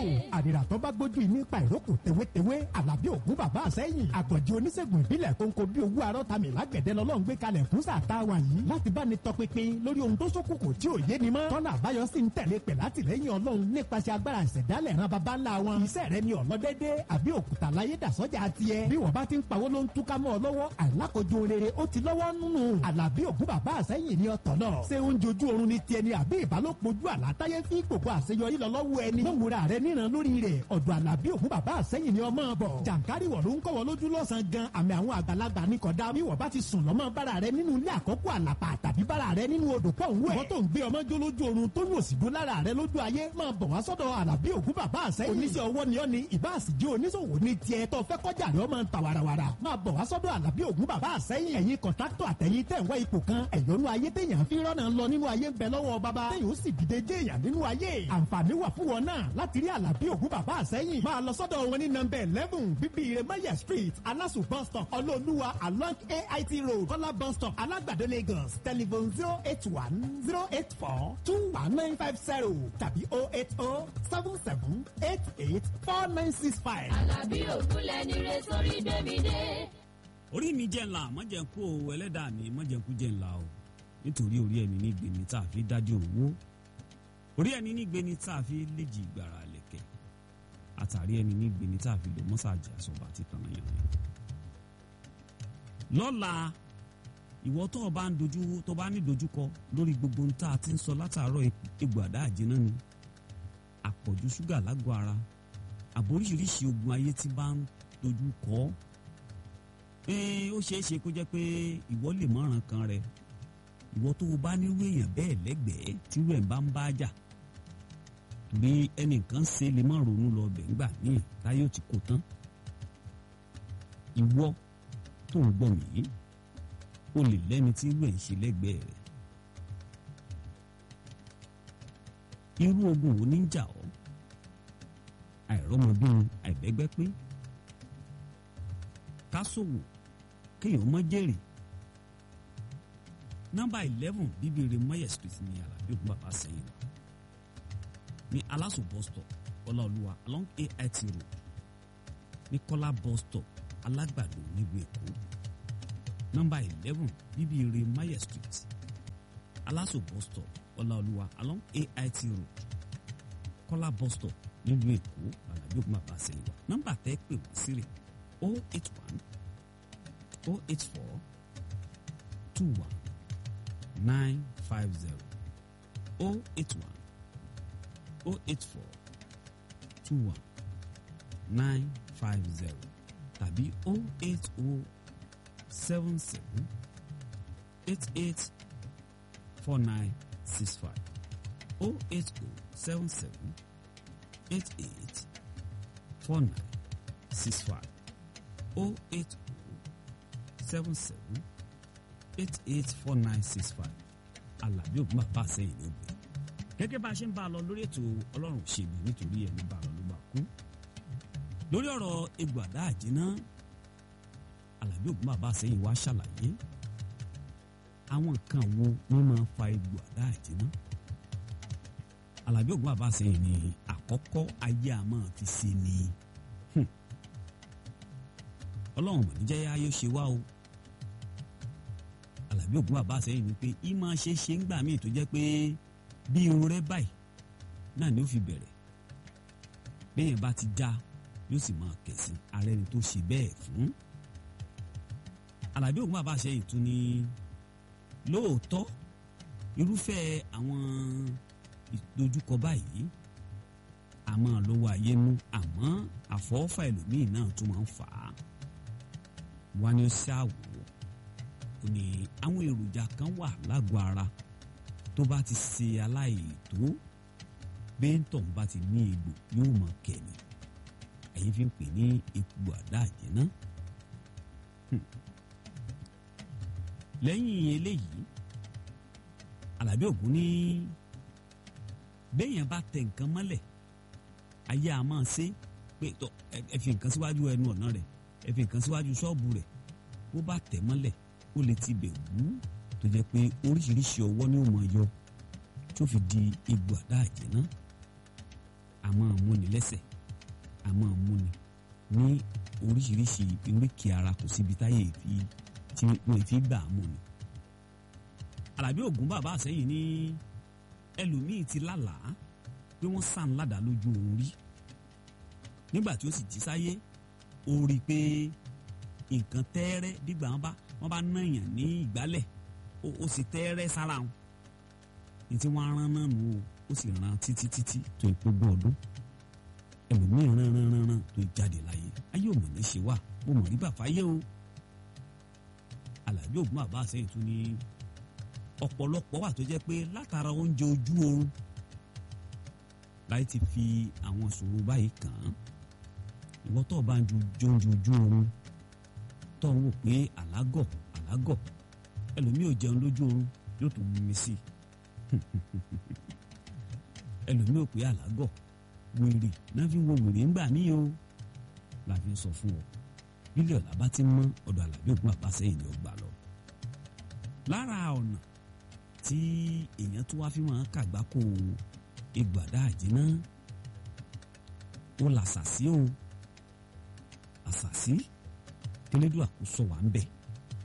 àdìrà tó bá gbójú yìí nípa ìrókò tewétewé àlàbí ògún bàbá àsẹ́yìn àgbọ̀jì oníṣègùn ìbílẹ̀ kónkó bí owó arọ́tàmì lágbẹ̀dẹ lọ́lọ́run gbé kalẹ̀ fún sàtáwà yìí láti bá ní tọpinpin lórí ohun tó ṣókùnkùn tí ò yé ni mọ́ tọ́nà àbáyọ sì ń tẹ̀lé pẹ̀ látìlẹ́yìn ọlọ́run nípasẹ̀ agbára ìṣẹ̀dálẹ̀ ran baba ńlá wọn iṣẹ́ rẹ ni ọ̀lọ́dẹ́dẹ́ àbí òkúta láyé dàsọ́jà tiẹ̀ bí wọ́n bá ti ń pawó ló ń túká mọ́ ọ lọ́wọ́ àìlákojú rere ó ti lọ́wọ́ nínú àlàbí ògún bàbá àsẹ́yìn ni ọ̀tọ̀ náà ṣé oúnjẹ ojú oorun ni tiẹ̀ ni àbí ìbálòpọ̀ ojú àlátáyé fi gbogbo àṣeyọrí lọ lọ́wọ́ ẹni lówùra rẹ níran lórí rẹ̀ ọ̀dọ̀ àlàbí ògún bàbá àsẹ́yìn ni ọmọ bọ̀ jàǹkárì wọ̀ ló ń kọ́wọ́ lójú lọ́sàn-án gan àmì àwọn àgbàlagbà ní kọ̀dá bí wọ́n bá ti sùn lọ́mọ bára rẹ nínú ilé àkọ́kọ́ àlàpà tàbí bára rẹ nínú odò pọ̀ ń wẹ̀ wọ́n tó ń gbé ọmọ jó lójú oorun tó yóò sì dún lára rẹ lójú ayé máa bọ̀ wá sọ́dọ̀ àlàbí ògún bàbá àsẹ́yìn oníṣẹ́ ọwọ́ ni ọ́ ni ìbáàsìjẹ́ oníṣòwò ní tiẹ̀ tó fẹ́ kọjá rẹ ọmọ ta warawara máa bọ̀ wá sọ́dọ̀ àlàbí ògún bàbá àsẹ́yìn ẹ̀yin kọ̀ńtàkítọ̀ àtẹ̀yìn tẹ̀ ń wá ipò kan ẹ̀yọ́nú ayé téèyàn fi rọ́nà lọ nínú ayé ń bẹ lọ́wọ́ bàbá téèyàn ó sì dìde jẹ́ èèyàn nínú ayé àǹfààní wà fún wọn náà láti rí àlàbí ògún bàbá àsẹ́yìn máa lọ sọ́dọ̀ wọn ní nọ́mbà eleven bíbí iremaya street alasu bus stop ọlọ́ọ̀lùwà along ait road kọ́lá bus stop alágbàdo lagos telephone zero eight one zero eight four two one nine five zero tàbí oh eight oh seven seven eight eight four nine six five. Àlàbí ògúnlẹ̀ ní re sórí gbẹ̀mídé. orí mi jẹ́ ńlá mọ́jẹ̀kú o ẹlẹ́dàá mi mọ́jẹ̀kú jẹ́ ńlá o nítorí orí ẹni ní gbèmí tá a fi dájú owó orí ẹni ní gbèmí tá a fi léjì gbàrà lẹ̀kẹ̀ àtàrí ẹni ní gbèmí tá a fi lò mọ́sàájì àsọ̀bà àti tànàyàn rẹ̀. lọ́la ìwọ tó o bá ń dojú tó o bá ní dojúkọ lórí gbogbo ohun tá a ti ń sọ látàárọ̀ egbò àdá àjẹná ni àpọ̀jù ṣúgà lágọ̀ ara àbóríṣiríṣi ogun ayé tí bá ń dojú kọ ọ́ ee ó ṣeé ṣe kó jẹ́ pé ìwọ lè mọ̀ràn kan rẹ ìwọ tó o bá nírú èèyàn bẹ́ẹ̀ lẹ́gbẹ̀ẹ́ tírú ẹ̀ bá ń bá jà torí ẹnìkan ṣe lè má ronú lọ bẹ̀ ńgbà míì táyé ò ti kó tán ìwọ tó ń gbọ́ mí o lè lẹ́ni tí irú ẹ̀ ń ṣe lẹ́gbẹ̀ẹ́ rẹ̀ irú ogun wo ní ń jà ọ́ àìrọ́mọbìnrin àìbẹ́gbẹ́ pé kásòwò kéèyàn mọ́ jèrè nọ́mbà eleven bíbélì mọ́yẹ̀ street ní alábí ògùn bàbá sẹ́yìn wa ní aláṣọ bus stop ọláolúwa along ait road ní kọ́lá bus stop alágbàdo nílùú èkó nọ́mbà eleven bíbélì mọ́yẹ̀ street aláṣọ bus stop ọláolúwa along ait road kọ́lá bus stop nílùú èkó alábí ògùn bàbá sẹ́yìn wa nọ́mbà tẹ́ pè wọ́n sí rè 081 084 21 950 081 084 21 950 tàbí 080 77 88 4965 080 77 88 4965 oh eight oh seven seven eight eight four nine six five alábí ògùn bàbá àsẹ́yìn ló gbé gẹ́gẹ́ bá a ṣe ń bá a lọ lórí ètò ọlọ́run òṣèlú nítorí ẹni bá a lọ ló bá kú lórí ọ̀rọ̀ egbò àdá àjẹná alábí ògùn bàbá àsẹ́yìn wá ṣàlàyé àwọn nǹkan wo ni máa ń fa egbò àdá àjẹná alábí ògùn bàbá àsẹ́yìn ni àkọ́kọ́ ayé àmọ́ fi ṣe ni ọlọ́run mọ̀ níjẹ́ ayé ṣe wá o alábí ògùn bàbá àsẹ́yìn ni pé í máa ṣe ṣe ń gbà míì tó jẹ́ pé bí irun rẹ báyìí náà ni ó fi bẹ̀rẹ̀ bẹ́yẹn bá ti já yóò sì máa kẹ̀sí ara ẹni tó ṣe bẹ́ẹ̀ fún alábí ògùn bàbá àsẹ́yìn tún ní lóòótọ́ irúfẹ́ àwọn ìdojúkọ báyìí àmọ́ lọ́wọ́ ayé mú àmọ́ àfọwọ́fà ẹlòmíì náà tún máa ń fà á wá ní ṣáàwó ó ní àwọn èròjà kan wà lágọ̀ọ́ ara tó bá ti ṣe aláìtó bẹ́ńtọ̀ bá ti ní egbò yóò mọ̀ kẹ́ni ẹ̀yin fi ń pè ní egbò àdá àjẹ́ná lẹ́yìn eléyìí Àlàbí Ògún ní béèyàn bá tẹ nǹkan mọ́lẹ̀ ayé a máa ṣe pé tọ ẹ fi nǹkan síwájú ẹnu ọ̀nà rẹ̀ ẹ fi nǹkan síwájú ṣọ́ọ̀bù rẹ̀ bó bá tẹ̀ mọ́lẹ̀ ó lè ti bẹ̀ wú tó jẹ́ pé oríṣiríṣi ọwọ́ ni ó máa yọ tó fi di egbò àdá àjẹ́ná àmọ́ múni lẹ́sẹ̀ àmọ́ múni ní oríṣiríṣi oríkì ara kò síbi táyé fi tí wọ́n fi gbà á múni. Àlàbí Ògún bàbá àsẹ́yìn ní ẹlòmíì ti lálàá pé wọ́n sàn ládàá lójú oorun rí nígbà tí ó sì jí sáyé ó rí i pé nǹkan tẹ́ẹ́rẹ́ dígbà wọn bá wọn bá nàyàn ní ìgbálẹ̀ ó sì tẹ́ẹ́rẹ́ sára wọn ní tí wọ́n rán náà nù ó ó sì rán títí títí tó ìpógbó ọdún ẹlòmíì rán rán rán rán tó jáde láyé ayé ò mọ̀ ní ṣe wà mo mọ̀ rí bàbá yé o Àlàbí Ògún bàbá àsẹ́yìn tún ní ọ̀pọ̀lọpọ̀ wà tó jẹ́ pé látara oúnjẹ ojú oorun láì ti fi àwọn ìṣòro báyìí kàn án ìwọ tó o bá ń ju jóúnjú ojú oorun tó ń wò pé àlágọ̀ àlágọ̀ ẹlòmíì ò jẹun lójú oorun yóò tún mú mi sí ẹlòmíì ò pé àlágọ̀ wèrè náà fi wo wèrè ńgbà mí o la fi sọ fún ọ bílíọ̀ làbá ti mọ́ ọ̀dọ̀ Àlàbí Ògún bàbá sẹ́yìn ni ó gbà lọ lára ọ̀nà tí èèyàn tó wá fi máa kàgbákò ìgbàdá àjínà ó làṣàṣì o àṣàṣì tẹlẹdùn àkóso wà ń bẹ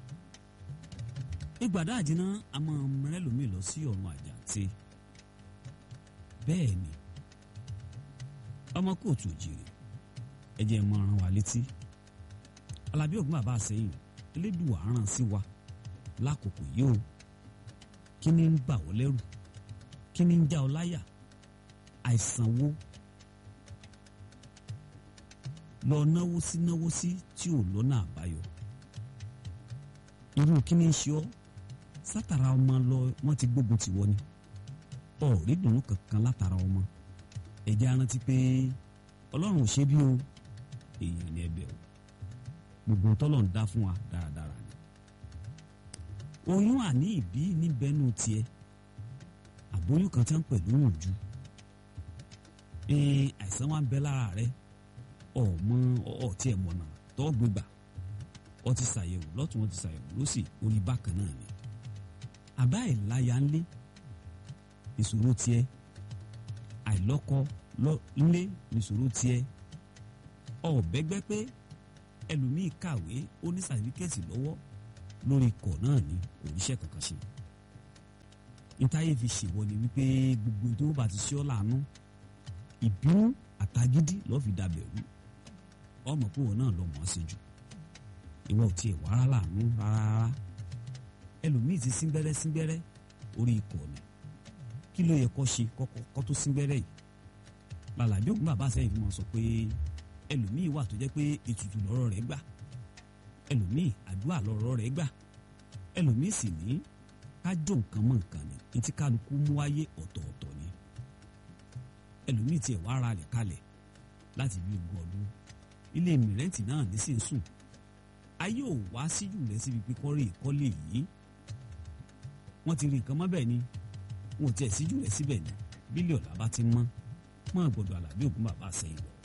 ìgbàdá àjínà a máa mẹrẹlòmíì lọ sí ọ̀run àjàǹtí bẹ́ẹ̀ ni ọmọ kóòtù òjìrì ẹ jẹ́ mọ́ rán wa létí Àlàbí Ògún bàbá àsẹ́yìn elédùn àárán sí wa lákòókò yìí o kí ni ń bà ọ́ lẹ́rù kí ni ń já ọ láyà àìsàn wo lọ náwó sí náwó sí tí ò lọ́nà àbáyọ irú kí ni ń ṣe ọ́ sátara ọmọ lọ wọ́n ti gbógun tì wọ́ ni ọ̀rí dùnú kankan látara ọmọ ẹ̀jẹ̀ arántí pé ọlọ́run ò ṣe bí o èèyàn ni ẹbẹ̀ o gbogbo tọ́lọ̀ ń dá fún wa dáradára ni oyún àní ìbí níbẹ̀nù tiẹ̀ àbóyún kan tí wọ́n ń pè lóyún ojú ee àìsàn wa ń bẹ lára rẹ ọmọ ọtí ẹ̀ mọ̀nà tó gbégbà ọ ti ṣàyẹ̀wò lọ́tún wọn ti ṣàyẹ̀wò lọ́sì orí bákan náà ni àbá ìláya ńlé ìṣòro tiẹ̀ àìlọ́kọ ńlé ìṣòro tiẹ̀ ọ̀bẹ́gbẹ́ pé ẹlòmíì kàwé ó ní sàtífíkẹ́tì lọ́wọ́ lórí ikọ̀ náà ní oníṣẹ́ kankan ṣe ìtayé fi ṣèwọ ni wípé gbogbo tó bá ti ṣe ọ́ láàánú ìbínú àtagídí lọ́ọ́ fi dàbẹ̀ rú ọmọ púpọ̀ náà lọ mọ̀ ọ́ sí jù ìwọ ò tiẹ̀ wàrà láàánú rárá ẹlòmíì ti síngbẹ́rẹ́ síngbẹ́rẹ́ orí ikọ̀ ni kí ló yẹ kó ṣe kọ́kọ́ tó síngbẹ́rẹ́ yìí Àlàbí Ògún bàbá sẹ́yìn fi mọ̀ sọ pé ẹlòmíì wà tó jẹ́ pé ètùtù lọ́rọ̀ rẹ̀ gbà ẹlòmíì àdúrà lọ́rọ̀ rẹ̀ gbà ẹlòmíì sì ní kájọ nǹkan mọ́ nǹkan ni etí kálukú mú wáyé ọ̀tọ̀ọ̀tọ̀ ni ẹlòmíì tiẹ̀ wá ara rẹ̀ kalẹ̀ láti bí ogún ọdún ilé mìrẹ́ǹtì náà ní sì ń sùn ayé ò wá síjù rẹ̀ síbi pípọ́nrẹ́ ìkọ́lé yìí wọ́n ti rí nǹkan mọ́ bẹ́ẹ̀ ni wọn ò tiẹ̀ síjù rẹ̀ síbẹ̀ ni bílíọ̀nù làbá ti mọ́ mọ́ gbọ́dọ̀ Àlàbí Ògún bàbá sẹ́yìn lọ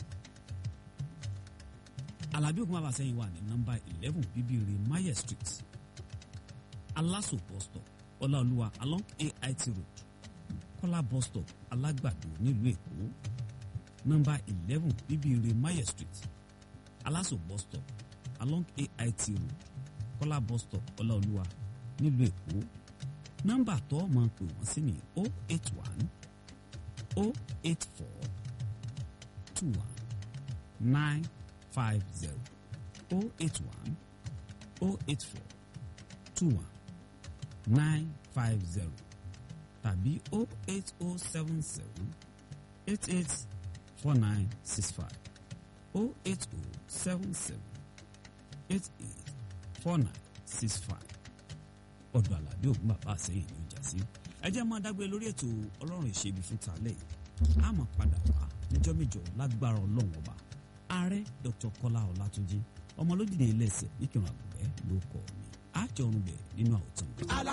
Àlàbí Ògún bàbá sẹ́yìn wà ní nọ́mbà eleven bíbíire maye street Aláṣọ bus stop Ọláolúwa along AIT road Kọ́lá bus stop Alágbàdo nílùú Èkó nọ́mbà eleven bíbíire maye street Aláṣọ bus stop along AIT road Kọ́lá bus stop Ọláolúwa nílùú Èkó nọ́mbà tó máa pè wọ́n sí ní o eight one o eight four two one nine five zero oh eight one oh eight four two one nine five zero tàbí oh eight oh seven seven eight eight four nine six five oh eight oh seven seven eight eight four nine six five ọ̀dọ̀ Àlàbí Ògún bàbá àsẹ́yìn ní ìjà sí ẹ jẹ́ máa dágbé lórí ètò ọlọ́run ìṣèbí fún tàlẹ́ yìí a máa padà wá níjọ́ méjọ lágbára ọlọ́run ọba ààrẹ dr kọlá ọlátúnjí ọmọlódìdí ilé ẹsẹ níkìrun àgùnbẹ ló kọ mi àjọrùn bẹ nínú àwòtán.